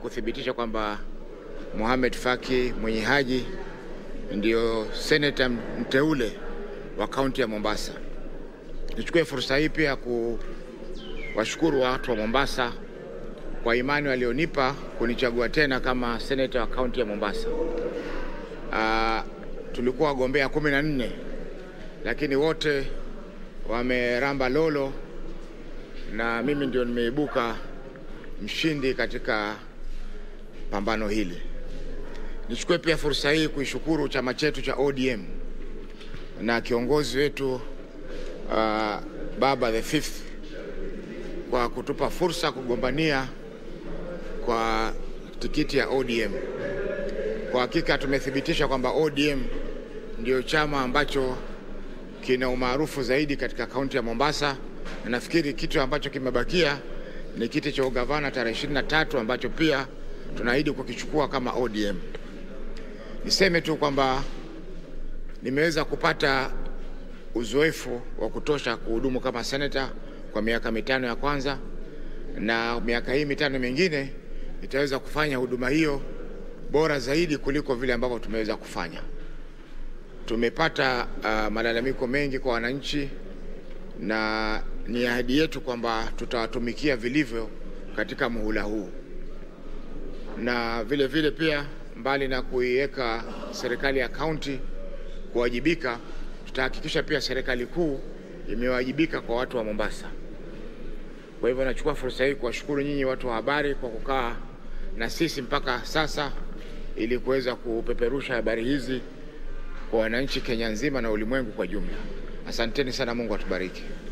kuthibitisha kwamba Mohamed Faki Mwenye Haji ndio seneta mteule wa kaunti ya Mombasa. Nichukue fursa hii pia kuwashukuru watu wa Mombasa kwa imani walionipa kunichagua tena kama seneta wa kaunti ya Mombasa. Uh, tulikuwa wagombea kumi na nne lakini wote wameramba lolo na mimi ndio nimeibuka mshindi katika pambano hili. Nichukue pia fursa hii kuishukuru chama chetu cha ODM na kiongozi wetu uh, Baba the Fifth kwa kutupa fursa kugombania kwa tikiti ya ODM. Kwa hakika tumethibitisha kwamba ODM ndio chama ambacho kina umaarufu zaidi katika kaunti ya Mombasa, na nafikiri kitu ambacho kimebakia ni kiti cha ugavana tarehe 23 ambacho pia tunaahidi kukichukua kama ODM. Niseme tu kwamba nimeweza kupata uzoefu wa kutosha kuhudumu kama seneta kwa miaka mitano ya kwanza, na miaka hii mitano mingine itaweza kufanya huduma hiyo bora zaidi kuliko vile ambavyo tumeweza kufanya. Tumepata uh, malalamiko mengi kwa wananchi na ni ahadi yetu kwamba tutawatumikia vilivyo katika muhula huu, na vile vile pia mbali na kuiweka serikali ya kaunti kuwajibika, tutahakikisha pia serikali kuu imewajibika kwa watu wa Mombasa. Kwa hivyo nachukua fursa hii kuwashukuru nyinyi watu wa habari kwa kukaa na sisi mpaka sasa ili kuweza kupeperusha habari hizi kwa wananchi Kenya nzima na ulimwengu kwa jumla. Asanteni sana, Mungu atubariki.